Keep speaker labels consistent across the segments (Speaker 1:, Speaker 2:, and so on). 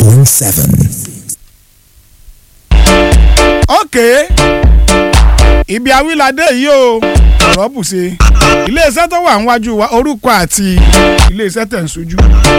Speaker 1: 105.7.
Speaker 2: ok ibi awilade yìí o ọ̀rọ̀ bù ṣe iléeṣẹ́ tó wà níwájú wa orúkọ àti iléeṣẹ́ tẹ̀ ń sojú.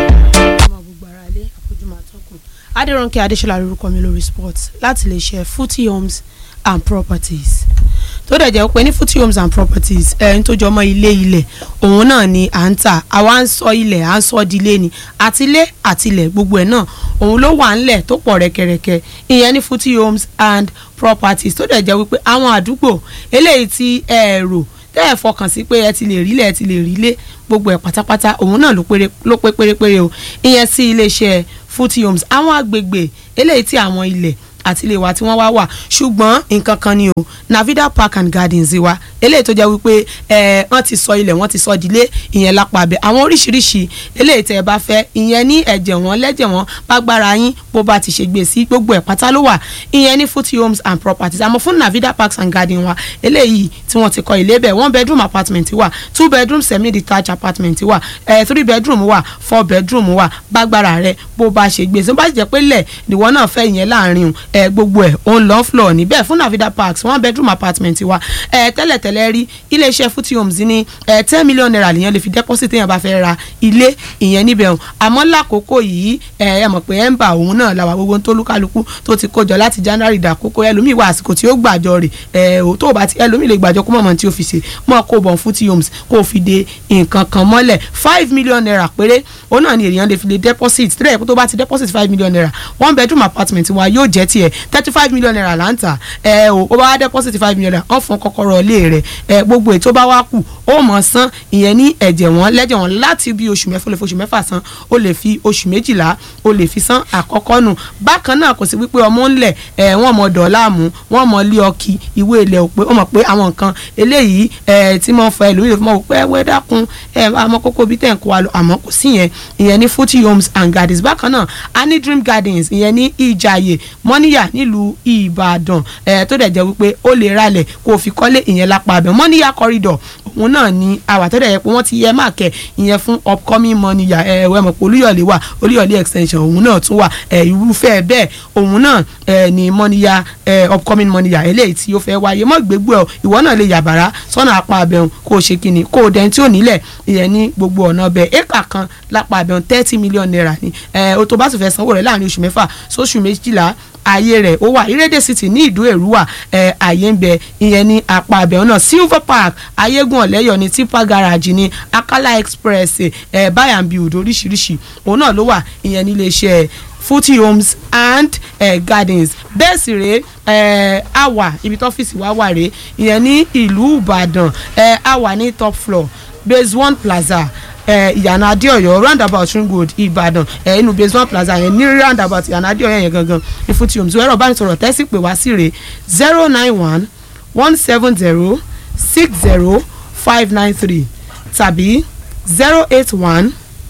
Speaker 3: ọmọ gbogbo ara lé àfojúmọ́ àtọkùn adérónkè adéṣọlá lórúkọ mi lórí sports láti lè ṣe footy homes and properties tó dẹ̀ jẹ́ pé ní footy homes and properties ẹni tó jọmọ́ ilé ilẹ̀ òun náà ni à ń tà àwa ń sọ ilẹ̀ à ń sọ di ilé ni àtilé àtilẹ̀ gbogbo ẹ̀ náà òun ló wà ńlẹ̀ tó pọ̀ rẹ́kẹrẹ́kẹ ìyẹn ní footy homes and properties tó dẹ̀ jẹ́ wípé àwọn àdúgbò eléyìí tí ẹ rò tẹ́ ẹ̀ fọkàn sí pé ẹ ti lè rí lẹ̀ ẹ ti lè rí lé gbogbo ẹ̀ pátápátá òun náà ló péré ló pé pérépéré o ìyẹn sí iléeṣẹ́ footy homes àwọn agbègbè eléyìí tí àwọn ilẹ̀ àti ilé wa tí wọ́n wá wà ṣùgbọ́n nǹkan kan ni o navida park and gardens wa eléyìí tó jẹ́ wípé ẹ wọ́n ti sọ ilẹ̀ wọ́n ti sọ ìdílé ìyẹn lápá abẹ àwọn oríṣiríṣi eléyìí tẹ́ ẹ bá fẹ́ ìyẹn ní ẹ̀jẹ̀ wọn lẹ́jẹ̀ wọn bágbára yín bó bá ti ṣe gbé sí gbogbo ẹ̀ pátá ló wà ìyẹn ní footy homes and properties àmọ́ fún navida parks and gardens wa eléyìí tí wọ́n ti kọ́ ilé bẹ̀ one bedroom apartment wà two bedroom semi detached apartment wà ẹ̀ three bedroom wà four bedroom wà bágbára rẹ bó bá ṣe gbé sí bó bá jẹ́ pé lẹ̀ níwọ náà fẹ́ ìyẹn láàrin ẹ gbogbo ẹ òun lọ floor níbẹ̀ fún navida parks one bedroom apartment wa ẹ tẹ́lẹ̀tẹ́lẹ̀ rí iléeṣẹ́ footy homes ní ẹ ten million naira lèyàn lè fi deposit téèyàn bá fẹ́ ra ilé ìyẹn níbẹ̀ o àmọ́ lákòókò yìí ẹ ẹ mọ̀ pé ẹ ń bà òun náà làwà gbogbo tó lúkálukú tó ti kójọ láti january dàkókò ẹlòmíì wà àsìkò tí ó gbàjọ rè ẹ ò tó bá ti ẹlòmíì lè gbàjọ kó mọ̀mọ́ tí ó fi ṣe mọ́ kó bọ̀ footy homes kó o fi de nǹkan kan mọ́lẹ̀ five million naira péré òun náà ni èèyàn lè fi lè deposit tẹ́lẹ̀ tó bá ti deposit five million naira one bedroom apartment wa yóò jẹ́ tiẹ̀ thirty five million naira là ń tà ẹ o ó bá wá deposit five million naira wọ́n fún kọ́kọ́rọ́ ilé rẹ̀ ẹ gbogbo ètò bá wá kù ó mọ̀ san ìyẹn ní ẹ̀jẹ̀ wọn lẹ́jẹ̀ wọn láti bí oṣù mẹ́fà ó lè fi oṣù mẹ́fà san ó lè fi oṣù méjìlá ó lè fi san àkọ́kọ́ nù bákan náà kò sí wípé ọmọ ńlẹ̀ ẹ wọ́n mọ dọ̀ọ́láàmú wọ́n mọ lé ọkì ìwé ilẹ̀ òpè ó mọ̀ pé àwọn nǹkan eléyìí ẹ tí mo fẹ́ lórí ìfowópamọ́ wò pé ẹ wẹ́ dákun ẹ àmọ́ kókó bí tẹ̀ ń kó wa lọ àmọ́ kò sí yẹn ìyẹn ní footy homes and gardens bákan náà a ní dream gardens ìyẹn ní ìjàyè mọ́níyà nílùú ìbàdàn ẹ̀ tó dẹ̀ jẹ́ wípé ó lè ralẹ̀ kó o fi kọ́lé ìyẹn lápá abẹ́ mọ́níyà corridor òun náà ni àwà tó dẹ̀ yẹ pé wọ́n ti yẹ máàkẹ́ ìyẹn fún upcoming mọ́níyà ẹ̀ ẹ̀ mọ̀ pé olúyọ̀lé wà olúyọ̀lé extension òun náà tún wà ẹ̀ irúfẹ́ bẹ́ẹ̀ òun náà ẹ̀ ni mọ́níyà ẹ̀ upcoming mọ́níyà eléyìí tí ó fẹ́ wáyé mọ́ gbégbó ẹ̀ ìwọ náà lè yàbàrá sọ́nà apá abẹ́hùn kó o ṣe kíni kó o dẹ́n tí ò nílẹ̀ ìyẹn ní gbogbo ọ̀nà ọbẹ̀ éka kan lápá abẹ́hùn thirty million naira ni ẹ̀ o tó bá sì fẹ́ sanwó rẹ̀ láàrin oṣù mẹ́fà sóṣù méjìlá ààyè rẹ̀ ó wà ìrédè city ní ìdó èrúwà ẹ̀ ààyè ń bẹ ìyẹn ní apá abẹ́hùn náà silver park ayégun ọ̀lẹ́yọ̀ ní tipa garage ní akala express ẹ̀ buy and build oríṣiríṣi òun náà ló wà ìyẹn ní iléeṣẹ́ footy homes and uh, gardens bẹ́ẹ̀ sì rèé uh, àwà ibi tó ọ́fíìsì wa wà rèé ìyẹn ní ìlú ìbàdàn uh, àwà ní top floor base one plaza ìyànà adéọyọ roundabout ring road ìbàdàn inú base one plaza yẹn ní roundabout ìyànà adéọyọ yẹn gangan ní footy homes ẹ̀rọ ìbánisọ̀rọ̀ tẹ́sí pé wá sí rèé zero nine one one seven zero six zero five nine three tàbí zero eight one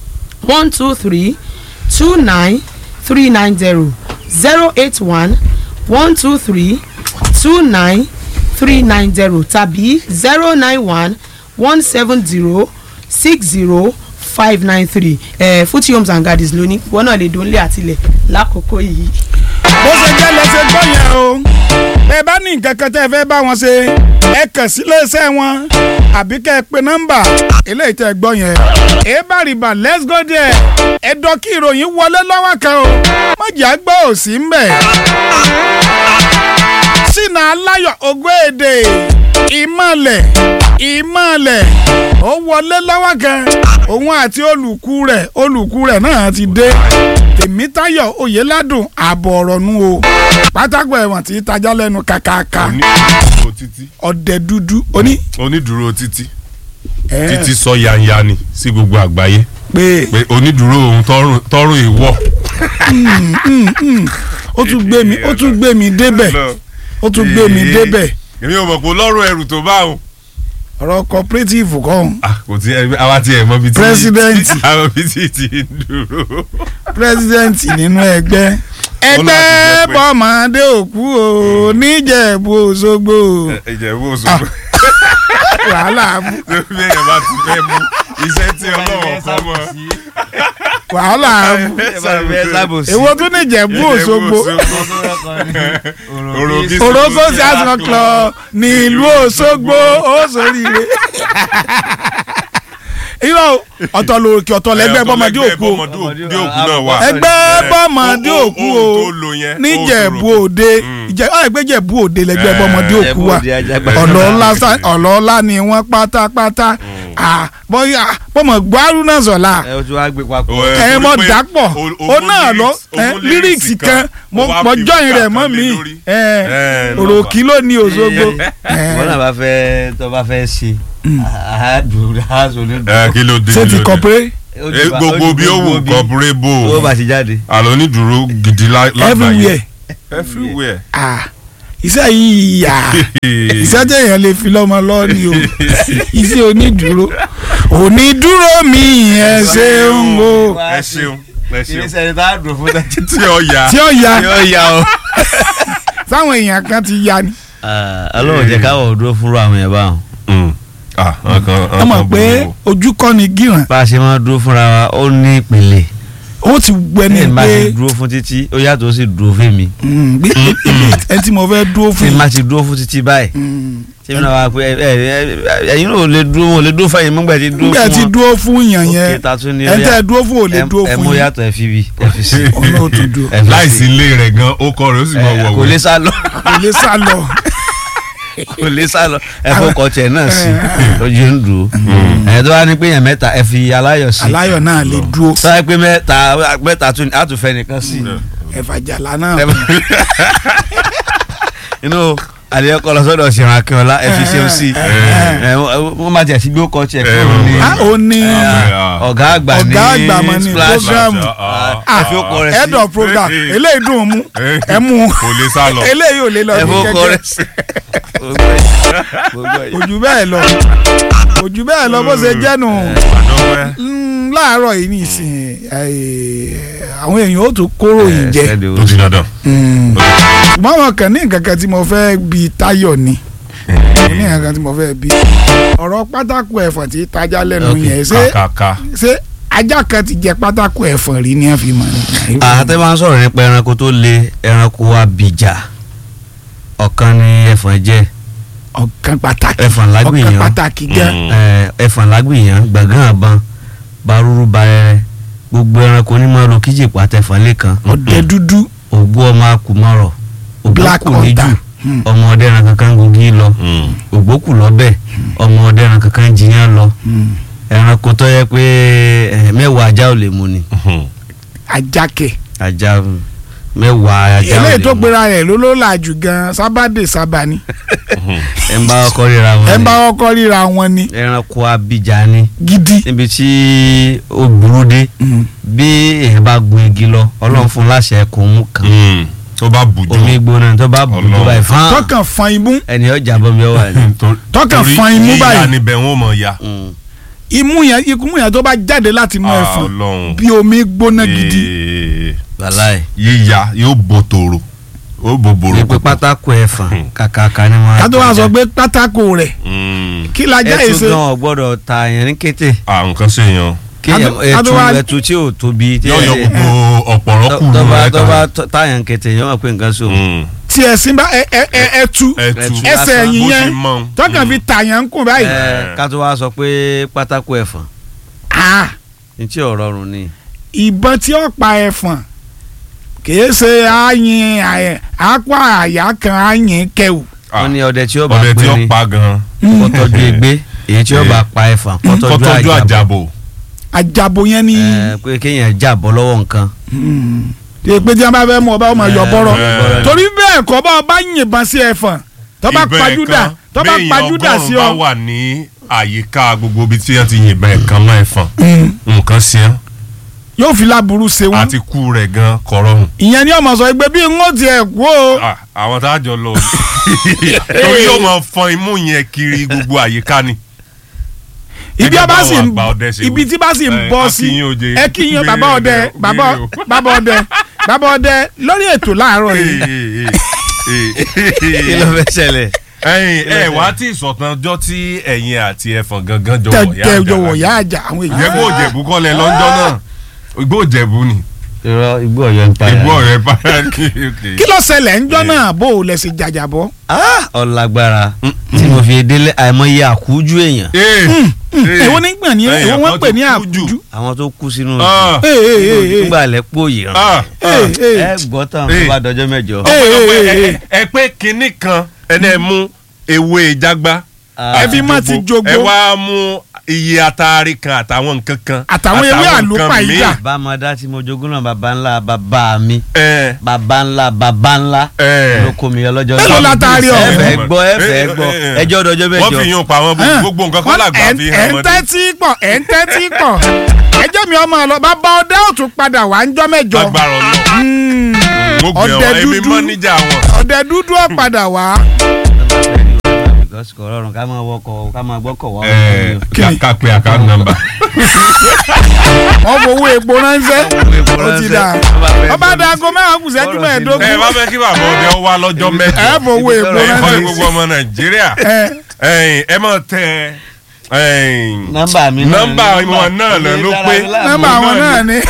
Speaker 3: one two three two nine three nine zero zero eight one one two three two nine three nine zero tàbí zero nine one one seven zero six zero five nine three ẹ footy homes and gardens lónìí wọn náà lè dónlé àtìlẹ̀ lákòókò yìí.
Speaker 2: bó ṣe jẹ́ lẹ́sẹ̀ gbọ́ yẹn o ẹ bá ní nǹkan kan tẹ́ ẹ fẹ́ bá wọn ṣe ẹ kàn sí iléeṣẹ́ wọn àbí kẹ́ ẹ pe nọ́mbà eléyìí tẹ́ ẹ gbọ́ yẹn ẹ bá rìbà let's go there ẹ dọ́ kí ìròyìn wọlé lọ́wọ́ kan o mọ̀jà gbọ́ òsì ń bẹ̀. sínú aláyọ̀ ògbéèdè ìmọ̀lẹ̀ ìmọ̀lẹ̀ ó wọlé lọ́wọ́ kan òun àti olùkú rẹ̀ olùkú rẹ̀ náà ti dé tèmítayọ̀ oyèládùn ààbọ̀ ọ̀rọ̀ nu o pátákó ẹ̀wọ̀n tí tajà lẹ́nu kàkàkà
Speaker 4: onídùúró títí
Speaker 2: ọ̀dẹ dúdú oní.
Speaker 4: onídùúró títí
Speaker 2: ẹ̀,
Speaker 4: títí sọ yanyani sí gbogbo àgbáyé
Speaker 2: pé
Speaker 4: pé onídùúró òun tọrùn- tọrùn ìwọ.
Speaker 2: ó tún gbé mi ó tún gbé mi débẹ̀ ó tún gbé mi débẹ̀
Speaker 4: èmi ò mọ̀ pé lọ́rùn ẹrù tó bá òun.
Speaker 2: ọ̀rọ̀ cooperative kan
Speaker 4: Ah, kò tí ẹ àwa ti ẹ̀ mọ́ bí tí
Speaker 2: President.
Speaker 4: àwọn bí tí ti ń dúró.
Speaker 2: president nínú ẹgbẹ́ ẹgbẹ́
Speaker 4: jẹ́ pé-
Speaker 2: bọ́mọdé òkú o níjẹ̀bú òṣogbo
Speaker 4: ìjẹ̀bú òṣogbo
Speaker 2: wàhálà mú.
Speaker 4: lórí èèyàn bá ti fẹ́ mú iṣẹ́ tí ọlọ́wọ́ fọ́ mọ́
Speaker 2: wàhálà èwo tún ní ìjẹ̀bú òṣogbo òrókó sí àsìkò klọ ní ìlú òṣogbo ó sóríire irọ́ ọ̀tọ̀ lòkè ọ̀tọ̀ lẹ́gbẹ́ bọ́mọdé òkú o
Speaker 4: bọ́mọdé òkú náà wà.
Speaker 2: ẹgbẹ́ bọ́mọdé
Speaker 4: Ó- ó-
Speaker 2: òkú
Speaker 4: ohun
Speaker 2: o
Speaker 4: tó lo yẹn,
Speaker 2: níjẹ̀bú
Speaker 4: ó
Speaker 2: òde ìjẹ́ ọ̀ ẹgbẹ́ jẹ̀bú òde lẹ́gbẹ́ bọ́mọdé òkú wa ọ̀lọ́ọ̀lá sá- ọ̀lọ́ọ̀lá ni wọ́n pátápátá Ah, bọ́yá bọ́mọ gbárù náà sọ̀la
Speaker 1: ẹ o ti wá gbé papọ̀.
Speaker 4: Ó,
Speaker 2: ẹ
Speaker 4: torí
Speaker 2: mọ
Speaker 4: pé
Speaker 2: dàpọ̀
Speaker 4: o- o
Speaker 2: ó
Speaker 4: mú
Speaker 2: náà lọ
Speaker 4: lyrics- o
Speaker 2: ẹ,
Speaker 4: mú
Speaker 2: lyrics
Speaker 4: lyrics
Speaker 2: kan mo
Speaker 4: ó wá
Speaker 2: mo
Speaker 4: fi
Speaker 2: jọyìn rẹ̀
Speaker 4: wúkà
Speaker 2: mọ́
Speaker 4: kan
Speaker 2: mi
Speaker 4: lé lórí.
Speaker 2: ẹ,
Speaker 4: Ẹ,
Speaker 2: òròkì ló ní Òṣogbo
Speaker 1: wọn náà bá fẹ́ tó bá fẹ́ ṣe àádùn àásù ní
Speaker 4: ẹ kí ló dé
Speaker 2: ṣé
Speaker 4: kí
Speaker 2: ti
Speaker 4: ló dé?
Speaker 2: kọ̀pẹ́
Speaker 4: Eh, gbogbo bí ó wù kọpúrẹ́ bò
Speaker 1: ó bá ti jáde.
Speaker 4: àlọ́ onídùúró gidi lá- lágbàáyé
Speaker 2: everywhere
Speaker 4: everywhere.
Speaker 2: ah iṣẹ́ yìí yà iṣẹ́ téèyàn lè fi lọ́mọ lọ ni o iṣẹ́ onídùúró onídùúró mi ẹ ṣeun o
Speaker 4: ẹ ṣeun ẹ
Speaker 1: kí ni
Speaker 4: ṣeun
Speaker 1: sẹ́ni tá a dùn fún tẹ́tí.
Speaker 4: tí ó yà
Speaker 2: tí ó ya
Speaker 1: yóò yà o.
Speaker 2: sáwọn èèyàn kan ti ya ni
Speaker 1: ọlọ́run jẹ́ káwọ̀ dúró fúnra àwọn yẹn báwọn.
Speaker 4: Mm. Ah, nǹkan
Speaker 2: wọ́n mọ̀ pé ojú kọ́ ni gíràn
Speaker 1: bá a ṣe máa dúró fúnra wa ó ní ìpìlẹ̀.
Speaker 2: ó ti gbẹni
Speaker 1: ní ìbá
Speaker 2: pé
Speaker 1: ti dúró fún títí ó yàtọ̀ ó sì dúró fún mi.
Speaker 2: mm, bí ẹ tí mo fẹ́ dúró
Speaker 1: tí
Speaker 2: fún
Speaker 1: n bá ti dúró fún títí báyìí.
Speaker 2: Mm.
Speaker 1: tí mi náà wá pé ẹ ẹ ẹ ẹ̀yin náà ò lè dúró wọn ò lè dúró fún ẹ̀yin mọ́gbà tí dúró
Speaker 2: nígbà
Speaker 1: fún
Speaker 2: tí
Speaker 1: wọn.
Speaker 2: dúró fún yàn yẹn
Speaker 1: òkè tàtún ní
Speaker 2: ẹ tẹ́ ẹ dúró fún ò lè dúró
Speaker 1: ẹ
Speaker 2: fún
Speaker 1: mú
Speaker 2: yín
Speaker 1: yàtọ̀ ẹ fi bi ẹ fi sí.
Speaker 2: ọ̀nà òtútù
Speaker 1: ẹ fi sí.
Speaker 4: láìsí ilé rẹ̀ gan ó kọ rẹ̀ ó sì mọ
Speaker 1: Ẹ, kò
Speaker 4: wọ̀wé.
Speaker 1: lè sá lọ
Speaker 2: kò lè sá lọ
Speaker 1: kò lè sá lọ ẹ fọkọ tiẹ̀ náà sí ojú ń dùn ẹ tó wá ní pé yẹn mẹ́ta ẹ fi aláyọ̀ sí
Speaker 2: aláyọ̀ náà lè dúró
Speaker 1: sọ pé mẹ́ta mẹ́ta tún á tún fẹ́ nìkan sí
Speaker 2: ẹ̀fàjàlá náà
Speaker 1: inú àlẹ́ ọkọ lọ sọ́dọ̀ ṣẹ̀rọ akínọlá ẹ fi ṣeun sí ẹ wọ́n máa jẹ́ sí gbé ọkọ̀ tiẹ̀ kúrò ní
Speaker 2: a ò ní
Speaker 1: ọ̀gá àgbà ní
Speaker 2: ọ̀gá àgbà mọ̀ ní
Speaker 1: splash
Speaker 2: program
Speaker 1: ẹ fi ọkọ̀ rẹ̀ sí
Speaker 2: head of program eléyìí dùn ún mú ẹ mú un
Speaker 4: kò lè sá lọ.
Speaker 2: eléyìí ò lè lọ
Speaker 1: ẹ
Speaker 2: bí
Speaker 1: fi ọkọ̀
Speaker 2: kẹ̀kẹ́
Speaker 1: rẹ̀ sí. Gbogbo ẹ̀.
Speaker 2: ojú bẹ́ẹ̀ lọ ojú bẹ́ẹ̀ lọ bó ṣe jẹ́nu
Speaker 4: àdọ́wẹ́.
Speaker 2: Mm, láàárọ̀ yìí nìsín àwọn èèyàn ó tún kóró yìí jẹ
Speaker 4: tó ti dandan.
Speaker 2: Mm. ṣùgbọ́n àwọn kan ní nǹkan kan tí mo fẹ́ bi Táyọ̀ ni mo ní nǹkan kan tí mo fẹ́ bi ọ̀rọ̀ pátákó ẹ̀fọ̀n tí tájá lẹ́nu
Speaker 1: Okay.
Speaker 2: yẹn ṣé
Speaker 4: kàkàkà.
Speaker 2: ṣé ajá kan ti jẹ pátákó ẹ̀fọ̀n rí ni wọ́n fi mọ̀ ní.
Speaker 1: àtẹ máa ń sọ̀rọ̀ nípa ẹranko tó le ẹranko abìjà ọ̀kan ni ẹ̀fọ̀n jẹ́
Speaker 2: ọ̀kan pàtàkì
Speaker 1: ẹ̀fọ̀n
Speaker 2: ọ̀kan
Speaker 1: lágbìyàn
Speaker 2: pàtàkì gan
Speaker 4: Mm.
Speaker 1: ẹ̀, ẹ̀fọ̀n lágbìyàn gbàgán àbọn barúrú barẹrẹ gbogbo ẹranko ní máa lo kíjì pàtẹ́fọ̀n lẹ́kan
Speaker 2: ọ̀dẹ dúdú
Speaker 1: ògbó ọmọ akùmọ̀rọ̀
Speaker 2: black
Speaker 1: ògbókù níjù
Speaker 2: hunter Mm.
Speaker 1: ọmọ ọdẹ ẹran kankan gogi lọ
Speaker 4: Mm.
Speaker 1: ògbókù lọ́bẹ̀ ọmọ ọdẹ ẹran kankan jiyàn lọ
Speaker 2: Mm.
Speaker 1: ẹranko tó yẹ pé ẹ̀, mẹ́wàá ajá ò lè mú ni
Speaker 4: Mhm.
Speaker 2: ajákẹ́
Speaker 1: ajá mẹ́wàá ajá ò lè mú
Speaker 2: eléyìí tó gbéra rẹ̀ ló ló làjù gan sábàdé sábà ni
Speaker 1: ẹ ń bá ọkọ ríra wọn
Speaker 2: ẹ
Speaker 1: ni.
Speaker 2: bá ọkọ ríra wọn ni
Speaker 1: ẹranko abìjà ni
Speaker 2: gidi.
Speaker 1: níbi tí ó burú dé
Speaker 2: Mm.
Speaker 1: bí èèyàn bá gun igi lọ ọlọ́run fún láṣẹ kò mú kan
Speaker 4: Mm. tó bá bùjú.
Speaker 1: omi gbóná tó bá bù tó
Speaker 4: Ọlọ́run.
Speaker 1: báyìí fán
Speaker 2: tọkàn fan imú
Speaker 1: ẹni ọjà bọ́mi ọwà ni.
Speaker 2: tọkàn
Speaker 4: torí
Speaker 2: fan imú
Speaker 4: yíya
Speaker 2: báyìí
Speaker 4: níbẹ̀ wọ́n mọ̀ ya.
Speaker 1: Mm.
Speaker 2: imú yẹn ikú yẹn tó bá jáde láti mú
Speaker 4: Ah,
Speaker 2: ẹfọn
Speaker 4: Ọlọ́run.
Speaker 2: bí omi gbóná gidi
Speaker 4: Ee,
Speaker 1: wàláì
Speaker 4: yíya yóò bo tòrò ó bo bòrò.
Speaker 1: ní pé pátákó ẹ̀fọn kàkàkà ni wọ́n á
Speaker 2: ká tó wá
Speaker 1: tọ́jà.
Speaker 2: sọ pé pátákó rẹ̀
Speaker 4: Mm.
Speaker 2: kí lajá
Speaker 1: ẹtù
Speaker 2: èsè
Speaker 1: gan ọgbọ́dọ̀ ta yẹn ní kété
Speaker 4: à nǹkan ṣe yan.
Speaker 1: kí
Speaker 2: Ká tó- ká tó
Speaker 1: ẹtù
Speaker 2: wá-
Speaker 1: ẹtù tí ò tóbi tí
Speaker 4: yóò yọ gbogbo ọ̀pọ̀rọ̀ kù
Speaker 1: tọ́ba
Speaker 4: rẹ̀
Speaker 1: tọ́ba
Speaker 4: kan.
Speaker 1: táyà ń kété yẹn wọ́n pè nǹkan sóò
Speaker 4: Mm.
Speaker 2: tí ẹ̀sìn bá ẹ ẹ ẹ ẹ tu
Speaker 4: ẹtù
Speaker 2: ẹsẹ̀
Speaker 1: lásán.
Speaker 2: ẹ̀yìn
Speaker 4: bó
Speaker 2: yẹn
Speaker 4: ti mọ̀.
Speaker 2: tọkàn fi tàyàn ń kùn báyìí
Speaker 1: ẹ ká tó wá sọ pé pátákó ẹ̀fọn
Speaker 2: Ah,
Speaker 1: ní tí ò rọrùn ni.
Speaker 2: ìbọn tí ó pa ẹfọn kìí ṣe àyìn àyẹ àpá àyà kan àyìn kẹwù
Speaker 4: Ah,
Speaker 1: wọ́n ní ọdẹ tí ó bá
Speaker 4: ọdẹ tí
Speaker 1: pín
Speaker 4: ó
Speaker 1: ní
Speaker 4: pa gan.
Speaker 1: kó tọ́jú egbé èyí tí ó bá pa ẹ̀fọn kó tọ́jú
Speaker 4: kọ́tọ́jú
Speaker 1: àjàbọ̀
Speaker 4: àjàbò.
Speaker 2: àjàbò yẹn ni
Speaker 1: ẹ, pé kéèyàn jàbọ́ lọ́wọ́ nǹkan
Speaker 2: ṣe pé tí wọn bá fẹ́ mú ọba ọmọ yọ bọ́rọ̀
Speaker 4: ẹ.
Speaker 2: torí bẹ́ẹ̀ kọ́ bá ọba yìnbọn sí ẹfọn tó bá
Speaker 4: Ìbọn
Speaker 2: pajúdà
Speaker 4: ẹ̀kan,
Speaker 2: tó bá
Speaker 4: béèyàn
Speaker 2: pajúdà sí
Speaker 4: ọgọ́rùn-ún
Speaker 2: ọ.
Speaker 4: bá wà ní àyíká gbogbo ibi tí wọ́n ti yìnbọn ẹ̀kan mọ́ ẹ̀fọn
Speaker 2: Mm.
Speaker 4: nǹkan sí ẹ́
Speaker 2: yóò fi láburú ṣe wọn
Speaker 4: àti kú rẹ̀ gan kọ̀rọ̀hùn.
Speaker 2: ìyẹn ni ọmọ sọ pé bí n ó tiẹ̀ kú o
Speaker 4: Ah, àwọn tá a jọ lọ torí yóò máa fọn imú yẹn kiri gbogbo àyíká ni.
Speaker 2: ibi
Speaker 4: Gẹ́gẹ́
Speaker 2: ọba
Speaker 4: báwọn
Speaker 2: sì ń
Speaker 4: àgbà ọdẹ ṣe
Speaker 2: ibi
Speaker 4: wí.
Speaker 2: tí bá sì ń
Speaker 4: Ẹ,
Speaker 2: bọ́
Speaker 4: a
Speaker 2: sí
Speaker 4: kí yín oje.
Speaker 2: ẹ kí yín bàbá ọdẹ
Speaker 4: Gbére o,
Speaker 2: bàbá
Speaker 4: gbére o.
Speaker 2: bàbá ọdẹ bàbá ọdẹ lórí ètò láàárọ̀ yìí
Speaker 1: kí ló fẹ́ ṣẹlẹ̀
Speaker 4: ẹyin ẹ wá tí ìsọ̀tàn ọjọ́ tí ẹ̀yin àti ẹ̀fọn gangan jọ wọ̀ yá
Speaker 2: tẹ jọ̀wọ́ yá àjà àwọn èèyàn
Speaker 4: jẹ́ kó jẹ̀bú kọ́lẹ̀ lọ́jọ́ náà igbó òjẹ̀bú ni
Speaker 1: irọ́ igbó ọ̀yọ́ ń pa
Speaker 4: igbó ọ̀rẹ́ para ní
Speaker 2: kí ló ṣẹlẹ̀ ńjọ́ náà bó o lẹ̀ sí jàjàbọ́.
Speaker 1: ọ̀làgbára tí mo fi délé àìmọye àkújú èèyàn
Speaker 2: èwo ní gbọ̀n ní
Speaker 4: Ẹ̀yìn
Speaker 2: èwo wọ́n
Speaker 4: kan
Speaker 2: pè
Speaker 4: tó
Speaker 2: ní
Speaker 4: kú jù.
Speaker 2: àkújú.
Speaker 1: àwọn tó kú sínú
Speaker 4: Ah.
Speaker 2: Ee, ee, ee, ee.
Speaker 1: nígbà lẹ́pọ̀ yìí rán
Speaker 4: Ah,
Speaker 2: Ee, ee.
Speaker 1: ẹ gbọ́ tán
Speaker 4: Ee.
Speaker 1: tó bá dọjọ́ mẹ́jọ.
Speaker 2: Ee, ee,
Speaker 4: ọ̀pọ̀lọpọ̀
Speaker 2: ee,
Speaker 4: ẹ- ẹ pé kinní kan ẹni ẹ mú ewé jágbá
Speaker 1: Ah.
Speaker 2: Ẹbí má ti jogbo.
Speaker 4: ẹ wá mú iye atari kan àtàwọn nǹkan kan
Speaker 2: Àtàwọn ewé
Speaker 4: nǹkan
Speaker 2: àlùpàídà.
Speaker 4: míì.
Speaker 1: bámadá tí mo jogún náà baba ńlá baba mi
Speaker 4: ẹ
Speaker 1: baba ńlá baba ńlá
Speaker 4: ẹ
Speaker 1: ló kó mi yọ lọ́jọ́
Speaker 2: Mélòó la taari
Speaker 1: ẹ
Speaker 2: ọ̀hún?
Speaker 1: fẹ́ gbọ́ ẹ fẹ́ gbọ́ ẹjọ́ dọjọ́
Speaker 4: wọ́n
Speaker 1: mẹ́jọ.
Speaker 4: fi yún pa àwọn
Speaker 2: Hàn.
Speaker 4: gbogbo nǹkan
Speaker 2: Wọ́n-
Speaker 4: kan làgbà
Speaker 2: ẹ̀ ń-
Speaker 4: fi
Speaker 2: ẹ̀
Speaker 4: hàn
Speaker 2: ń
Speaker 4: mọ́dé.
Speaker 2: tẹ́tí pọ̀ ẹ̀ ń tẹ́tí pọ̀ ẹjọ́ mi ọmọ lọ bàbá ọdẹ ò tún padà wá ńjọ́ mẹ́jọ
Speaker 4: agbára ọlọ́run
Speaker 2: Hmm,
Speaker 4: mo gbé
Speaker 2: Ọdẹ
Speaker 4: ọ èmi
Speaker 2: dúdú.
Speaker 4: mọ́níjà wọn.
Speaker 2: ọdẹ dúdú ọ̀ padà wá.
Speaker 1: because kò rọrùn ká máa wọkọ̀ ká máa gbọ́kọ̀ wá.
Speaker 4: ẹ
Speaker 2: Kí ni?
Speaker 4: ká pe account number.
Speaker 2: wọ́n fowó epo ránṣẹ́ ó ti dà ọba dago mẹ́wàá kù sẹ́jú
Speaker 1: Ọ̀rọ̀ sí
Speaker 2: mẹ́ẹ̀ẹ́dógún
Speaker 4: ẹ wá fẹ́ kí bàbá ọdẹ ó wá lọ́jọ́ mẹ́jọ.
Speaker 2: ẹ fowó epo
Speaker 1: Ẹ
Speaker 4: ẹ fọ́
Speaker 2: ránṣẹ́
Speaker 4: gbogbo ọmọ nàìjíríà
Speaker 2: ẹ
Speaker 4: ẹ̀yin, ẹ mọ̀ tẹ ẹ̀yin,
Speaker 1: nọ́mbà mi náà
Speaker 4: nọ́mbà wọn náà lọ ló pé.
Speaker 2: nọ́mbà àwọn náà ni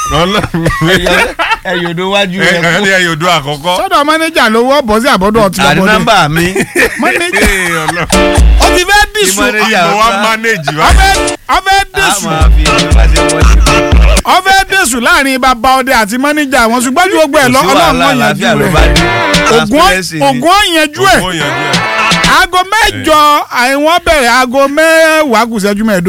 Speaker 1: ẹ yòdó wájú
Speaker 4: ẹ
Speaker 1: rẹ
Speaker 4: ẹ ní
Speaker 1: kú.
Speaker 4: ẹyọ odo àkọ́kọ́.
Speaker 2: sọ́dọ̀ mánéjà lówó bọ́ sí àbọ̀dọ̀ ọtí
Speaker 1: àní
Speaker 2: lọ́bọ̀dọ̀
Speaker 1: nọ́mbà mi.
Speaker 2: mánéjà
Speaker 4: Ee, Ọlọ́run.
Speaker 2: ó ti fẹ́ dìsù
Speaker 1: Mánéjà
Speaker 4: ìbò wa
Speaker 1: ọ̀tá.
Speaker 4: manage wa.
Speaker 2: ọfẹ́ ọfẹ́
Speaker 1: a
Speaker 2: dìsù
Speaker 1: máa fi ìjọba ṣe wọlé.
Speaker 2: ọfẹ́ dìsù láàrin bàbá ọdẹ àti mánéjà wọn ṣùgbọ́n ju gbogbo ẹ̀ lọ
Speaker 1: Kò sí
Speaker 2: ọlọ́run
Speaker 1: wàhálà,
Speaker 2: wọn
Speaker 1: àlàáfíà
Speaker 2: yanjú
Speaker 1: ló
Speaker 2: rẹ̀
Speaker 1: bá dé.
Speaker 2: ògùn
Speaker 1: Transparency ni.
Speaker 2: ògùn ọ̀yanjú ẹ̀
Speaker 4: Owó yanjú ẹ̀.
Speaker 2: aago mẹ́jọ àìwọ́n bẹ̀rẹ̀ aago mẹ́wàá kù sẹ́jú mẹ́ẹ̀ẹ́dógún.